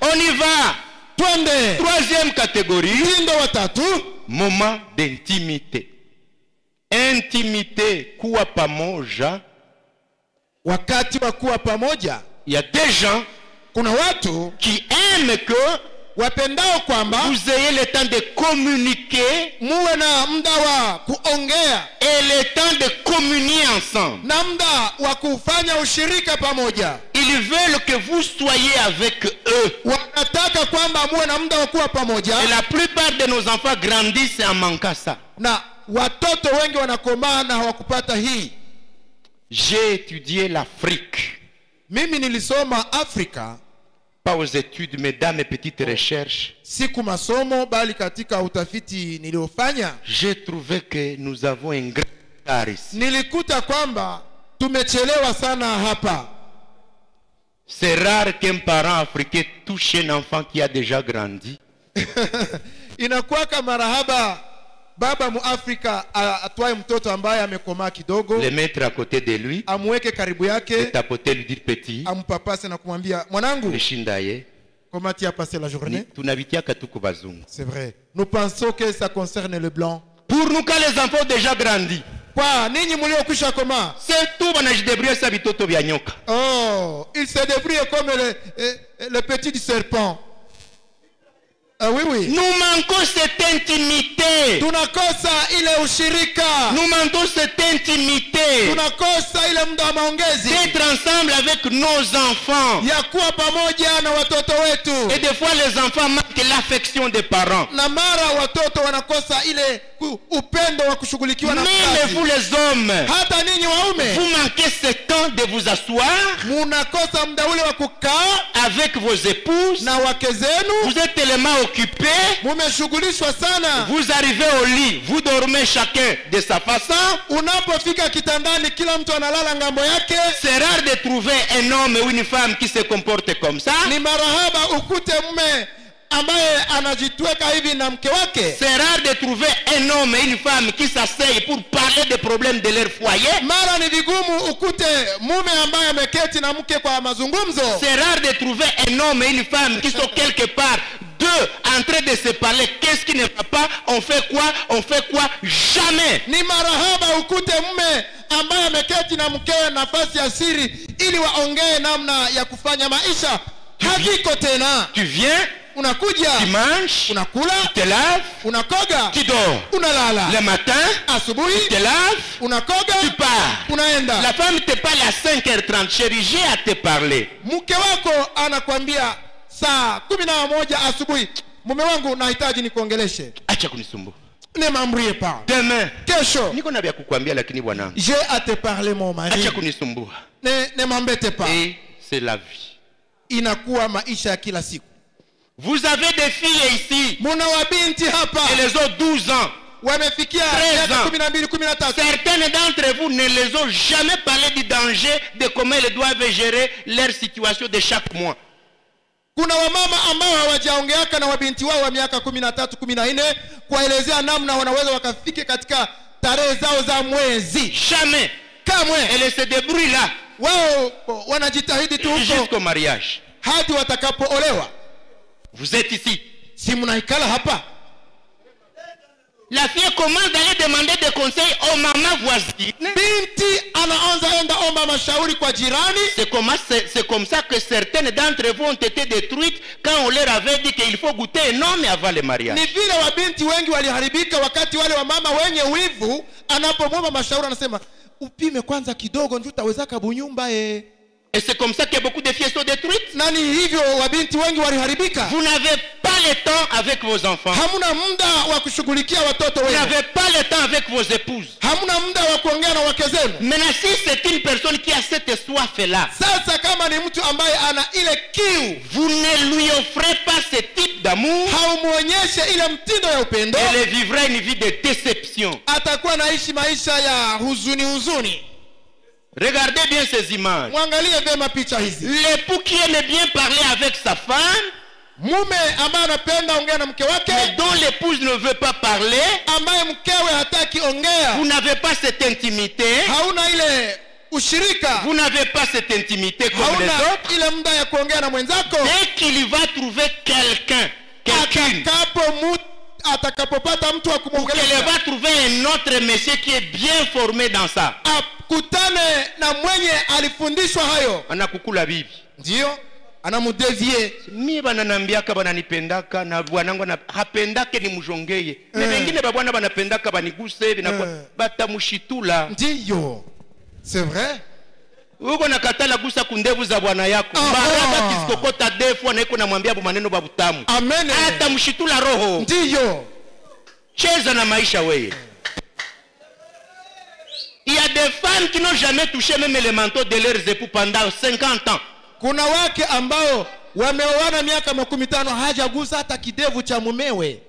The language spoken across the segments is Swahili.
On y va. twende Troisième catégorie, mtindo wa tatu moment d'intimité. Intimité kuwa pamoja. wakati wa kuwa pamoja Il y a des gens kuna watu qui aiment que wapendao kwamba vous ayez le temps de communiquer muwe na muda wa kuongea et le temps de communier ensemble. na muda wa kufanya ushirika pamoja Ils veulent que vous soyez avec eux. wanataka kwamba muwe na muda wa kuwa pamoja Et la plupart de nos enfants grandissent en manquant ça. na watoto wengi wanakomaa na hawakupata hii J'ai étudié l'Afrique, mimi nilisoma afrika pas aux études, mais dans mes petites recherches. siku masomo bali katika utafiti niliofanya J'ai trouvé que nous avons un grand retard ici. nilikuta kwamba tumechelewa sana hapa C'est rare qu'un parent africain touche un enfant qui a déjà grandi. inakuwaka marahaba baba muafrika a- atwaye mtoto ambaye amekomaa kidogo Le mettre à côté de lui, amweke karibu le yake tapoter, lui dire petit, ampapase na kumwambia mwanangu nishindaye. comment tu as passé la journée tunabitiaka tuko bazungu. c'est vrai nous pensons que ça concerne le blanc Pour nous, quand les enfants ont déjà grandi, kwa ninyi mliokwisha komaa c'est tout banajidebrouiller sa bitoto vya nyoka. oh il se débrouille comme le, eh, eh, le petit du serpent ah, oui oui Nous manquons cette intimité. tunakosa ile ushirika Nous manquons cette intimité tunakosa ile muda wa maongezi d'être ensemble avec nos enfants. ya kuwa pamoja na watoto Et wetu des fois, les enfants manquent l'affection des parents. na mara watoto wanakosa ile ku- upendo wa kushughulikiwa na Même vous, mzazi les hommes, hata ninyi waume vous manquez ce temps de vous asseoir munakosa muda ule wa kukaa avec vos épouses. na wake zenu Vous êtes tellement occupés. mumeshughulishwa sana Vous arrivez au lit, vous dormez chacun de sa façon. unapofika kitandani kila mtu analala ngambo yake C'est rare de trouver un homme ou une femme qui se comporte comme ça. ni marahaba ukute mume ambaye anajitweka hivi na mke wake C'est rare de trouver un homme et une femme qui s'asseyent pour parler des problèmes de leur foyer. mara ni vigumu ukute mume ambaye ameketi na mke kwa mazungumzo C'est rare de trouver un homme et une femme qui sont quelque part deux en train de se parler. Qu'est-ce qui ne va pas On fait quoi On fait quoi Jamais. ni marahaba ukute mume ambaye ameketi na mkewe nafasi ya siri ili waongee namna ya kufanya maisha haviko tena Tu viens, unakuja tu manges, unakula tu te laves, unakoga tu dors. unalala Le matin, asubuhi tu te laves, unakoga tu pars. unaenda La femme te parle à 5h30. Chérie, j'ai à te parler. mke wako anakwambia saa kumi na moja asubuhi mume wangu nahitaji nikuongeleshe acha kunisumbua nimamrie pa demain kesho niko na vya kukwambia lakini bwanangu j'ai à te parler mon mari acha kunisumbua ne, ne m'embête pas et c'est la vie inakuwa maisha ya kila siku vous avez des filles ici muna wabinti hapa et les ont 12 ans wamefikia Treize miaka ans. kumi na mbili kumi na tatu certaines d'entre vous ne les ont jamais parlé du danger de comment ils doivent gérer leur situation de chaque mois kuna wamama ambao hawajaongeaka na wabinti wao wa miaka kumi na tatu kumi na nne kuwaelezea namna wanaweza wakafike katika tarehe zao za mwezi jamais kamwe elles se débrouillent là wao wanajitahidi tu huko jusqu'au mariage hadi watakapoolewa vous êtes ici si mnaikala hapa la fille commence d'aller demander des conseils aux mamans voisines binti anaanza enda omba mashauri kwa jirani C'est comme, c'est- c'est comme ça que certaines d'entre vous ont été détruites quand on leur avait dit qu'il faut goûter un homme avant le mariage. ni vile wabinti wengi waliharibika wakati wale wamama wenye wivu anapomwomba mashauri anasema upime kwanza kidogo ndio utawezaka bunyumba e Et c'est comme ça que beaucoup de filles sont détruites. na ni hivyo wabinti wengi waliharibika Vous n'avez pas le temps avec vos enfants. hamuna muda wa kushughulikia watoto Vous wenu n'avez pas le temps avec vos épouses. hamuna muda wa kuongea na wake zenu Maintenant, si c'est une personne qui a cette soif-là, sasa kama ni mtu ambaye ana ile kiu vous ne lui offrez pas ce type d'amour, haumwonyeshe ile mtindo ya upendo elle vivra une vie de déception. atakuwa naishi maisha ya huzuni huzuni Regardez bien ces images. mwangalie vyema picha hizi L'époux qui aime bien parler avec sa femme, mume ambaye anapenda ongea na mke wake mais dont l'épouse ne veut pas parler, ambaye mkewe hataki ongea vous n'avez pas cette intimité, hauna ile ushirika Vous n'avez pas cette intimité comme les hauna autres. ile muda ya kuongea na mwenzako Dès qu'il va trouver quelqu'un, quelqu'une, atakapo mu- atakapopata mtu wa ou qu'elle kumwongelesha va trouver un autre monsieur qui est bien formé dans ça, akutane na mwenye alifundishwa hayo anakukula bibi. ndiyo anamudevie mie bananambiaka bananipendaka na bwanangu ana- hapendake nimujongeye me Eh. bengine babwana banapendaka baniguse binakuwa Eh. batamushitula ndiyo c'est vrai uko nakatala gusa kundevu za bwana yako Ah, baraba ah. kisikokota defu anaiko namwambia bu maneno babutamu amen atamshitula roho ndiyo cheza na maisha weye Il y a des femmes qui n'ont jamais touché même les manteaux de leurs époux pendant 50 ans. kuna wake ambao wameoana miaka makumi tano hajagusa hata kidevu cha mumewe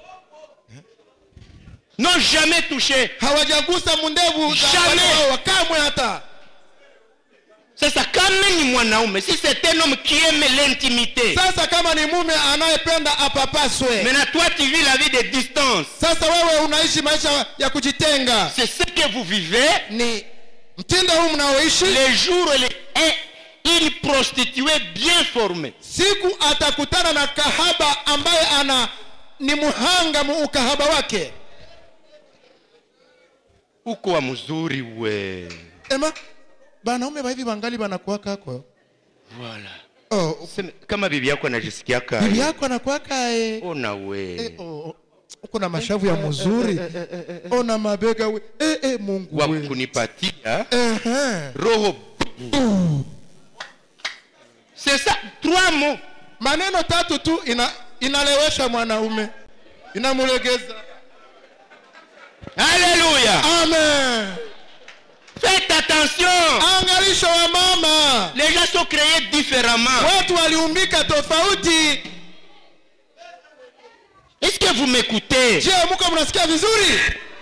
N'ont jamais touché. hawajagusa mundevu za Jamais. bwana wao kamwe hata Sasa kama ni mwanaume, si c'est un homme qui aime l'intimité. sasa kama ni mume anayependa apapaswe Maintenant, toi, tu vis la vie de distance. sasa wewe unaishi maisha ya kujitenga C'est ce que vous vivez ni mtindo huu mnaoishi les jours où elle est une prostituée bien formée. siku atakutana na kahaba ambaye ana ni muhanga mu ukahaba wake Uko wa mzuri we. ema banaume baivi bangali banakuwaka kwa Voilà. oh, Sema, kama bibi yako anajisikiaka bibi yako anakuwaka eh. ona we Eh, oh, oh. uko na mashavu ya mzuri ona mabega we eh, eh, mungu wa we kunipatia Ehe. roho c'est ça trois mots maneno tatu tu ina, inalewesha mwanaume inamulegeza alléluia amen faites attention angalisho wa mama les gens sont créés différemment watu waliumbika tofauti est-ce que vous m'écoutez je muko mnasikia vizuri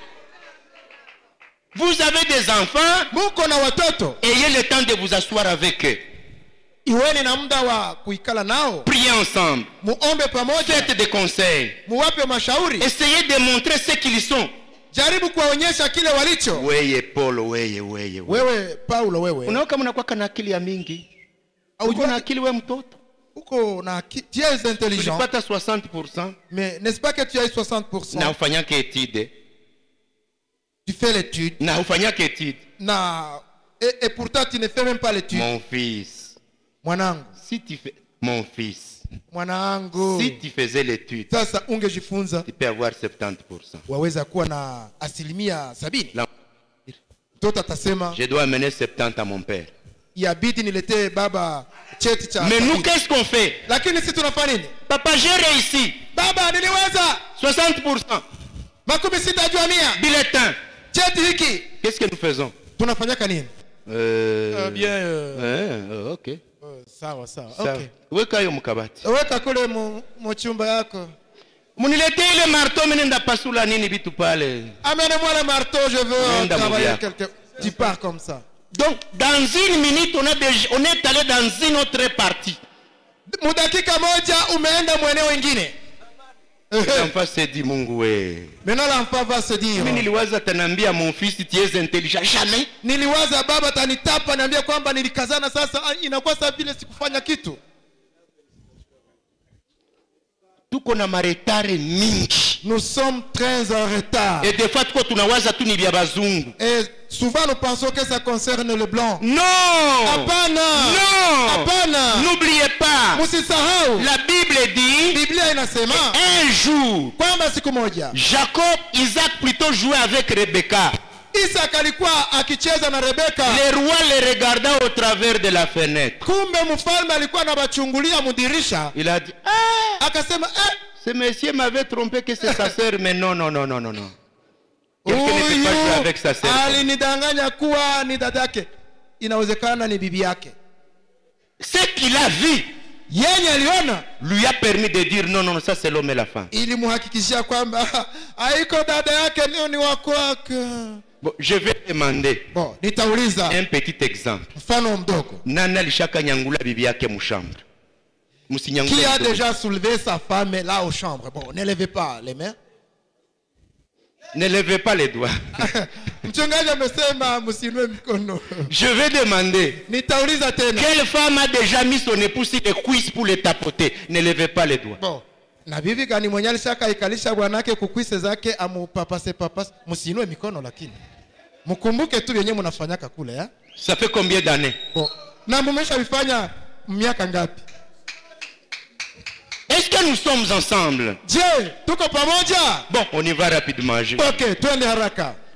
vous avez des enfants muko na watoto ayez le temps de vous asseoir avec eux iweni na muda wa kuikala nao priez ensemble muombe pamoja faites des conseils muwape mashauri essayez de montrer ce qu'ils sont jaribu kuwaonyesha kile walicho weye polo weye weye weye. wewe paulo wewe unaona kama unakuwaka na akili ya mingi uko Haujua- na akili we mtoto uko na ki- tu es intelligent ulipata 60 mais n'est-ce pas que tu as 60% na ufanyake etide tu fais l'étude na ufanyake etide na et, et pourtant tu ne fais même pas l'étude mon fils mwanangu si tu fais mon fils mwanangu si tu faisais l'étude sasa ungejifunza tu peux avoir 70 waweza kuwa na asilimia sabini Là, mtoto atasema je dois amener 70 à mon père yabidi niletee baba cheti cha mais nous sabini. qu'est-ce qu'on fait lakini si tunafanya nini papa j'ai réussi baba niliweza 60 makumi sita juu ya mia bulletin cheti hiki qu'est-ce que nous faisons tunafanyaka nini euh... bien euh, eh, euh, ok oh, sawa sawa Sawa. okay. weka hiyo mkabati weka kule mu, mu chumba yako muniletee ile marto menenda pasula nini vitu pale amenez-moi le marteau je veux Nenda travailler Mouria. quelque tu pars comme ça donc dans une minute on, a déjà, on est allé dans une autre partie mudakika moja umeenda mweneo ingine L'enfant s'est dit mungu we maintenant l'enfant va se dire mi niliwaza tanaambia mon fils tu es intelligent jamais niliwaza baba tanitapa niambia kwamba nilikazana sasa ah, inakuwa saa vile sikufanya kitu tuko na maretare mingi nous sommes très en retard et des fois tuko tunawaza tu ni vya bazungu et souvent nous pensons que ça concerne le blanc non hapana non hapana n'oubliez pas msisahau la bible dit biblia inasema un jour kwamba siku moja jacob isaac plutôt jouait avec rebecca isak alikuwa akicheza na rebeka le roi le regarda au travers de la fenêtre kumbe mfalme alikuwa anawachungulia mudirisha il a dit ah, akasema eh, ce monsieur m'avait trompé que c'est sa sœur mais non non non non non non Quelqu'un ne peut pas jouer huyu avec sa sœur alinidanganya kuwa ni dada yake inawezekana ni bibi yake ce qu'il a vu yenye aliona lui a permis de dire non non ça c'est l'homme et la femme ilimhakikishia kwamba haiko dada yake leo ni wakwake bon, je vais demander bon nitauliza un petit exemple mfano mdogo nani alishaka nyangula bibi yake mshambre qui msinyangule a mtoto. déjà soulevé sa femme là aux chambres bon n'élevez pas les mains Ne levez pas les doigts. mchungaji amesema msiinue mikono Je vais demander. nitauliza tena Quelle femme a déjà mis son époux sur les cuisses pour les tapoter Ne levez pas les doigts. Bo, na bibi gani mwenye alishaka ikalisha bwanake kukwise zake amupapase papase msiinue mikono lakini mkumbuke tu vyenye mnafanyaka kule ya Ça fait combien d'années Bo, na mumeshavifanya miaka ngapi Est-ce que nous sommes ensemble je tuko pamoja Bon, on y va rapidement. Je- okay twende haraka